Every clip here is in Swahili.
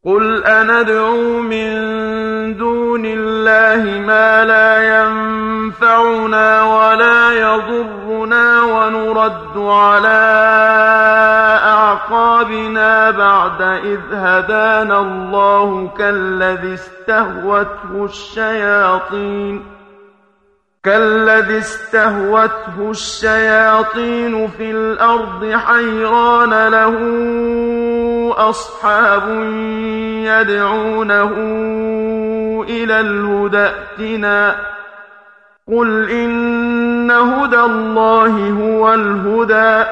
قل أندعو من دون الله ما لا ينفعنا ولا يضرنا ونرد على أعقابنا بعد إذ هدانا الله كالذي استهوته الشياطين كالذي استهوته الشياطين في الأرض حيران له أصحاب يدعونه إلى الهدى ائتنا قل إن هدى الله هو الهدى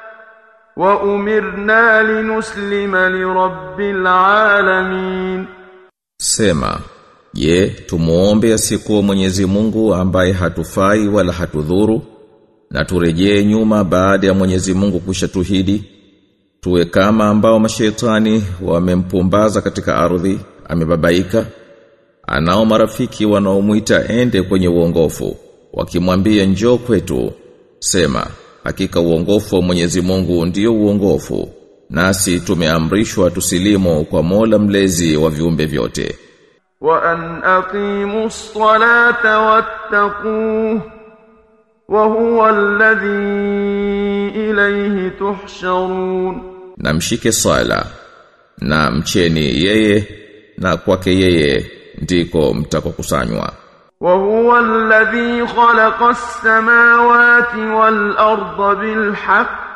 وأمرنا لنسلم لرب العالمين Sema, je, tumuombe asikuwa Mwenyezi Mungu ambaye hatufai wala hatudhuru na turejee nyuma baada ya Mwenyezi Mungu kushatuhidi tuwe kama ambao mashaitani wamempumbaza katika ardhi amebabaika anao marafiki wanaomuita ende kwenye uongofu wakimwambia njoo kwetu sema hakika uongofu wa Mwenyezi Mungu ndio uongofu nasi tumeamrishwa tusilimu kwa Mola mlezi wa viumbe vyote وأن أقيموا الصلاة واتقوه وهو الذي إليه تحشرون na mshike sala na mcheni yeye na kwake yeye ndiko mtakokusanywa وهو الذي خلق السماوات والأرض بالحق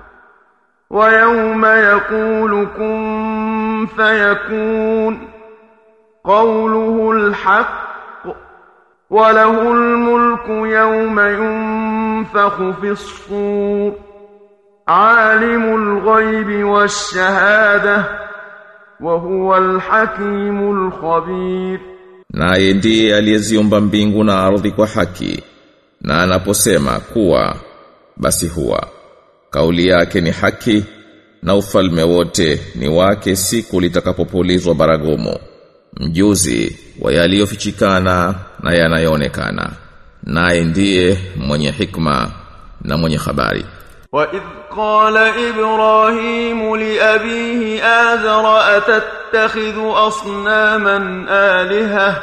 ويوم يقول كن فيكون قوله الحق وله الملك يوم ينفخ في الصور عالم الغيب والشهادة وهو الحكيم الخبير naye ndiye aliyeziumba mbingu na ardhi kwa haki na anaposema kuwa basi huwa kauli yake ni haki na ufalme wote ni wake siku litakapopulizwa baragumu mjuzi wa yaliyofichikana na yanayoonekana naye ndiye mwenye hikma na mwenye habari وإذ قال إبراهيم لأبيه آذر أتتخذ أصناما آلهة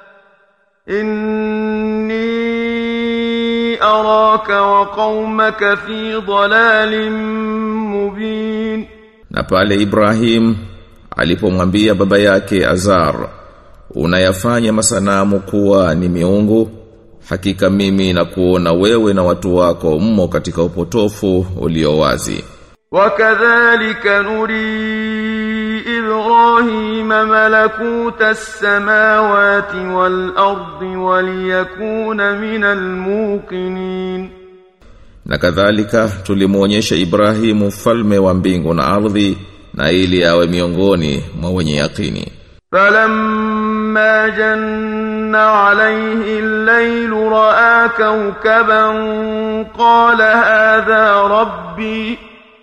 إني أراك وقومك في ضلال مبين na pale Ibrahim alipomwambia baba yake Azar unayafanya masanamu kuwa ni miungu hakika mimi na kuona wewe na watu wako mmo katika upotofu ulio wazi وكذلك نري إبراهيم ملكوت السماوات والأرض وليكون من الموقنين na kadhalika tulimuonyesha Ibrahimu falme wa mbingu na ardhi na ili awe miongoni mwa wenye yakini فلما جن عليه الليل رأى كوكبا قال هذا ربي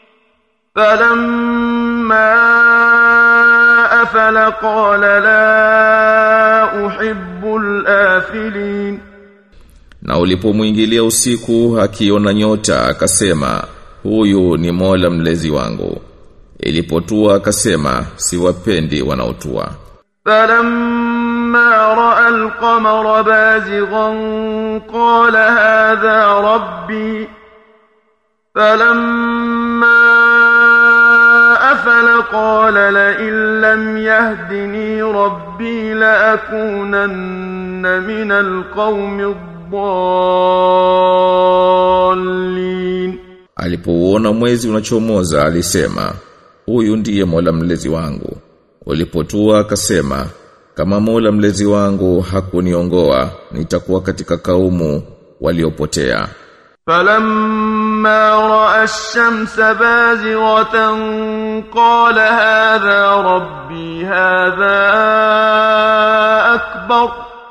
فلما أفل قال لا أحب الآفلين na ulipomwingilia usiku akiona nyota akasema huyu ni Mola mlezi wangu ilipotua akasema siwapendi wanaotua فلما رأى القمر بازغا قال هذا ربي فلما أفل قال لئن لم يهدني ربي لأكونن من القوم الضالين Alipouona mwezi unachomoza alisema, huyu ndiye Mola mlezi wangu. Ulipotua akasema, kama Mola mlezi wangu hakuniongoa, nitakuwa katika kaumu waliopotea. فلما رأى الشمس بازغة قال هذا ربي هذا أكبر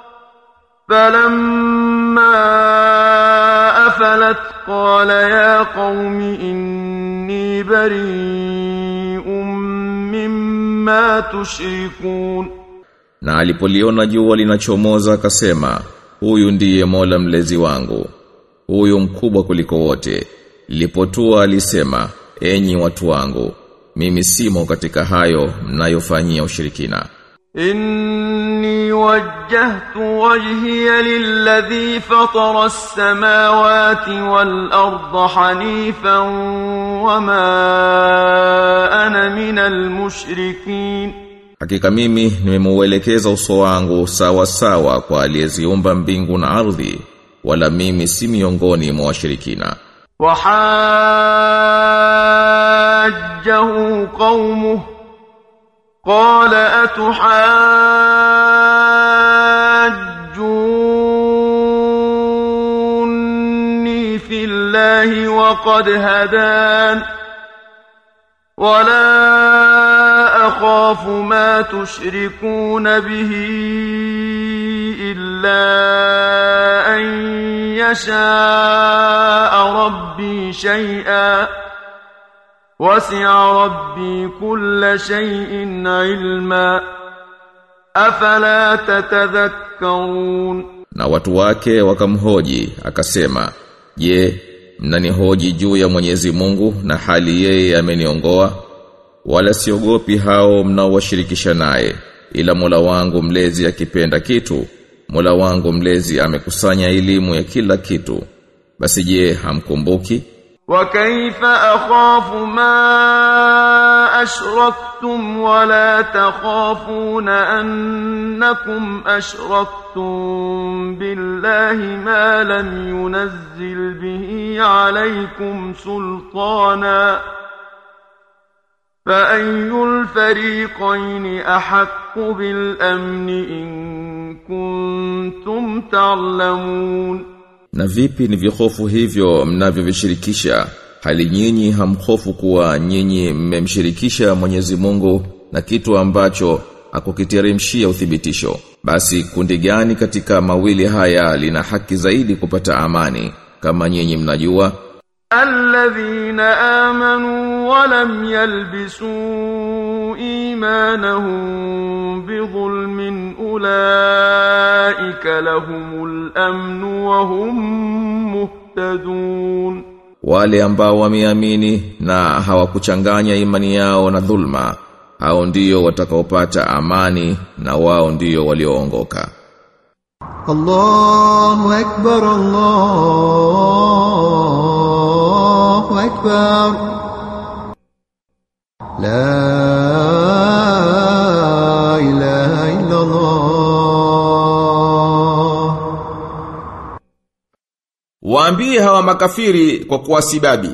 فلما أفلت قال يا قوم إني بريء مما تشركون Na alipoliona jua linachomoza akasema, huyu ndiye Mola mlezi wangu. Huyu mkubwa kuliko wote. Lilipotua alisema, enyi watu wangu, mimi simo katika hayo mnayofanyia ushirikina إني وجهت وجهي للذي فطر السماوات والأرض حنيفا وما أنا من المشركين Hakika mimi nimemwelekeza uso wangu sawa sawa kwa aliyeziumba mbingu na ardhi wala mimi si miongoni mwa washirikina وحاجه قومه قال أتحاجوني في الله وقد هدان ولا أخاف ما تشركون به إلا أن يشاء ربي شيئا وسع ربي كل شيء علما أفلا تتذكرون na watu wake wakamhoji akasema je mnanihoji juu ya Mwenyezi Mungu na hali yeye ameniongoa wala siogopi hao mnaowashirikisha naye ila Mola wangu mlezi akipenda kitu Mola wangu mlezi amekusanya elimu ya kila kitu basi je hamkumbuki وكيف أخاف ما أشركتم ولا تخافون أنكم أشركتم بالله ما لم ينزل به عليكم سلطانا فأي الفريقين أحق بالأمن إن كنتم تعلمون Na vipi ni vihofu hivyo mnavyovishirikisha hali nyinyi hamhofu kuwa nyinyi mmemshirikisha Mwenyezi Mungu na kitu ambacho akukiteremshia uthibitisho basi kundi gani katika mawili haya lina haki zaidi kupata amani kama nyinyi mnajua الذين آمنوا ولم يلبسوا إيمانهم بظلم أولئك لهم الأمن وهم مهتدون wale ambao wameamini na hawakuchanganya imani yao na dhulma hao ndio watakaopata amani na wao ndio walioongoka الله أكبر الله أكبر لا إله إلا الله Waambie hawa makafiri kwa kuwasibabi.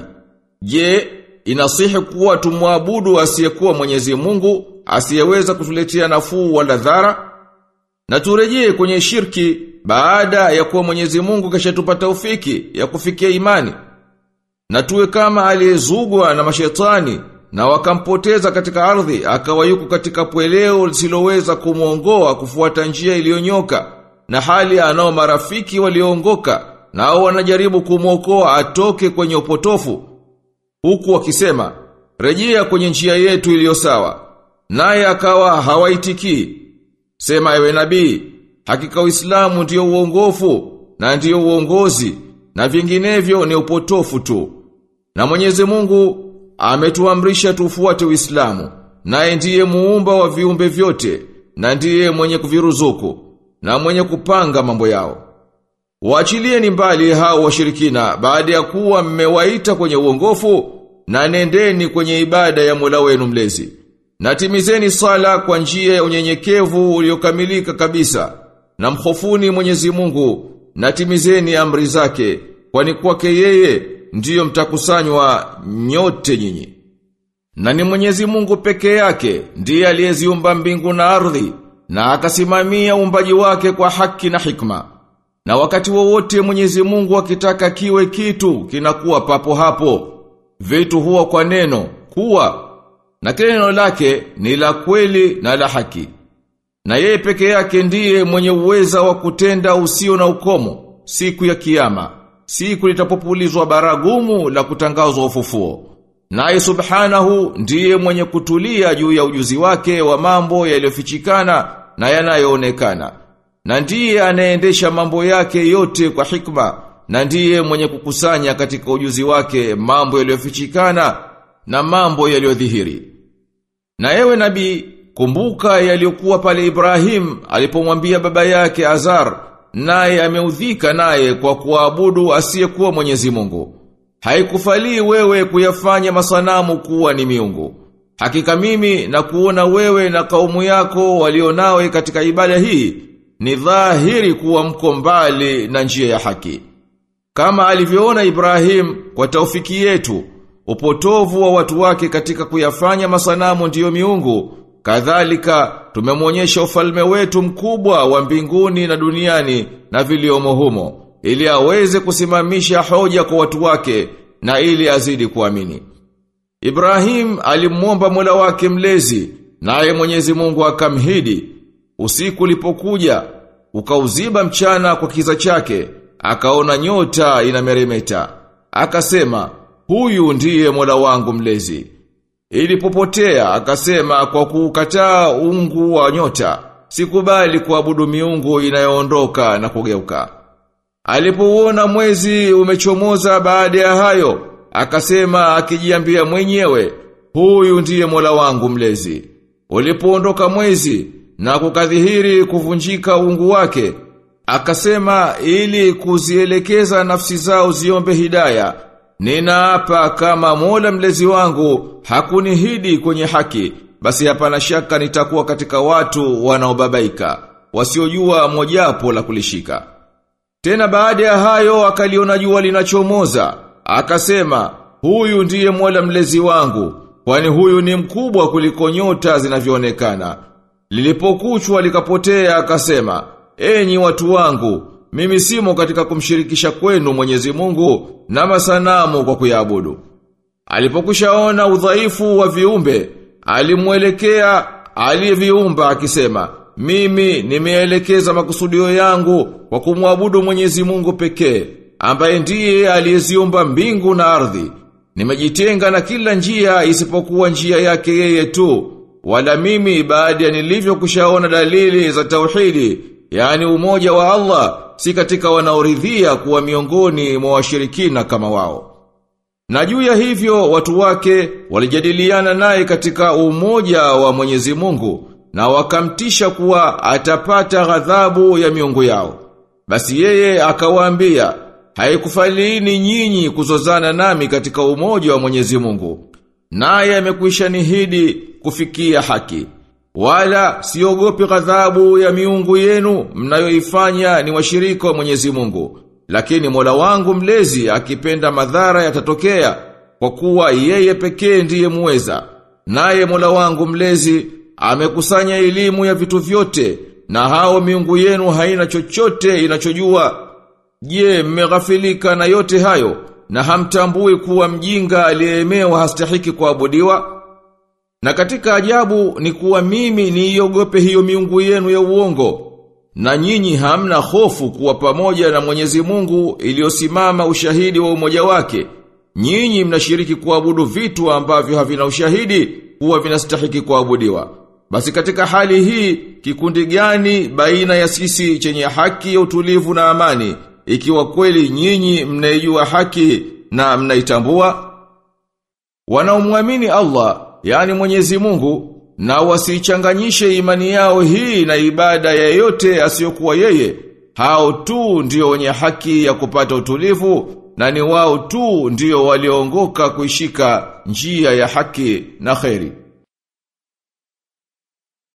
Je, inasihi kuwa tumwabudu asiyekuwa Mwenyezi Mungu, asiyeweza kutuletea nafuu wala dhara? Na turejee kwenye shirki baada ya kuwa Mwenyezi Mungu kashatupa taufiki ya kufikia imani. Na tuwe kama aliyezugwa na mashetani na wakampoteza katika ardhi akawa yuko katika pweleo lisiloweza kumwongoa kufuata njia iliyonyoka na hali anao marafiki walioongoka nao wanajaribu kumwokoa atoke kwenye upotofu huku wakisema rejea kwenye njia yetu iliyo sawa naye akawa hawaitikii sema ewe nabii hakika Uislamu ndiyo uongofu na ndiyo uongozi na vinginevyo ni upotofu tu na Mwenyezi Mungu ametuamrisha tufuate Uislamu naye ndiye muumba wa viumbe vyote na ndiye mwenye kuviruzuku na mwenye kupanga mambo yao Waachilieni mbali hao washirikina baada ya kuwa mmewaita kwenye uongofu na nendeni kwenye ibada ya Mola wenu mlezi. Na timizeni sala kwa njia ya unyenyekevu uliokamilika kabisa na mkhofuni Mwenyezi Mungu na timizeni amri zake kwani kwake yeye ndiyo mtakusanywa nyote nyinyi. Na ni Mwenyezi Mungu peke yake ndiye aliyeziumba mbingu na ardhi na akasimamia uumbaji wake kwa haki na hikma. Na wakati wowote Mwenyezi Mungu akitaka kiwe kitu kinakuwa papo hapo. Vitu huwa kwa neno kuwa na kile neno lake ni la kweli na la haki. Na yeye peke yake ndiye mwenye uweza wa kutenda usio na ukomo siku ya kiyama. Siku litapopulizwa baragumu la kutangazwa ufufuo. Naye subhanahu ndiye mwenye kutulia juu ya ujuzi wake wa mambo yaliyofichikana na yanayoonekana. Na ndiye anaendesha mambo yake yote kwa hikma na ndiye mwenye kukusanya katika ujuzi wake mambo yaliyofichikana na mambo yaliyodhihiri. Na ewe nabii, kumbuka yaliyokuwa pale Ibrahim alipomwambia baba yake Azar, naye ameudhika naye kwa kuabudu asiyekuwa Mwenyezi Mungu. Haikufalii wewe kuyafanya masanamu kuwa ni miungu. Hakika mimi na kuona wewe na kaumu yako walionawe katika ibada hii ni dhahiri kuwa mko mbali na njia ya haki. Kama alivyoona Ibrahim kwa taufiki yetu, upotovu wa watu wake katika kuyafanya masanamu ndiyo miungu, kadhalika tumemwonyesha ufalme wetu mkubwa wa mbinguni na duniani na viliomo humo, ili aweze kusimamisha hoja kwa watu wake na ili azidi kuamini. Ibrahim alimwomba Mola wake mlezi, naye Mwenyezi Mungu akamhidi. Usiku ulipokuja, ukauziba mchana kwa kiza chake, akaona nyota inameremeta. Akasema, huyu ndiye Mola wangu mlezi. Ilipopotea, akasema kwa kukataa ungu wa nyota, sikubali kuabudu miungu inayoondoka na kugeuka. Alipouona mwezi umechomoza baada ya hayo, akasema akijiambia mwenyewe, huyu ndiye Mola wangu mlezi. Ulipoondoka mwezi na kukadhihiri kuvunjika ungu wake, akasema ili kuzielekeza nafsi zao ziombe hidaya, ninaapa kama Mola mlezi wangu hakunihidi kwenye haki, basi hapana shaka nitakuwa katika watu wanaobabaika, wasiojua mojapo la kulishika. Tena baada ya hayo akaliona jua linachomoza, akasema, huyu ndiye Mola mlezi wangu, kwani huyu ni mkubwa kuliko nyota zinavyoonekana. Lilipokuchwa likapotea akasema, enyi watu wangu, mimi simo katika kumshirikisha kwenu Mwenyezi Mungu na masanamu kwa kuyaabudu. Alipokushaona udhaifu wa viumbe, alimwelekea aliyeviumba akisema, mimi nimeelekeza makusudio yangu kwa kumwabudu Mwenyezi Mungu pekee, ambaye ndiye aliyeziumba mbingu na ardhi. Nimejitenga na kila njia isipokuwa njia yake yeye tu, wala mimi baada ya nilivyokushaona dalili za tauhidi, yani umoja wa Allah, si katika wanaoridhia kuwa miongoni mwa washirikina kama wao. Na juu ya hivyo watu wake walijadiliana naye katika umoja wa Mwenyezi Mungu na wakamtisha kuwa atapata ghadhabu ya miungu yao. Basi yeye akawaambia, haikufalini nyinyi kuzozana nami katika umoja wa Mwenyezi Mungu. Naye amekwisha nihidi kufikia haki. Wala siogopi ghadhabu ya miungu yenu mnayoifanya ni washirika wa Mwenyezi Mungu. Lakini Mola wangu mlezi akipenda madhara yatatokea kwa kuwa yeye pekee ndiye muweza. Naye Mola wangu mlezi amekusanya elimu ya vitu vyote na hao miungu yenu haina chochote inachojua. Je, mmeghafilika na yote hayo na hamtambui kuwa mjinga aliyeemewa hastahiki kuabudiwa? Na katika ajabu ni kuwa mimi niiogope hiyo miungu yenu ya uongo. Na nyinyi hamna hofu kuwa pamoja na Mwenyezi Mungu iliyosimama ushahidi wa umoja wake. Nyinyi mnashiriki kuabudu vitu ambavyo havina ushahidi kuwa vinastahiki kuabudiwa. Basi katika hali hii kikundi gani baina ya sisi chenye haki ya utulivu na amani ikiwa kweli nyinyi mnaijua haki na mnaitambua? Wanaomwamini Allah, yani Mwenyezi Mungu, na wasichanganyishe imani yao hii na ibada ya yote asiyokuwa yeye, hao tu ndio wenye haki ya kupata utulivu na ni wao tu ndio walioongoka kuishika njia ya haki na kheri.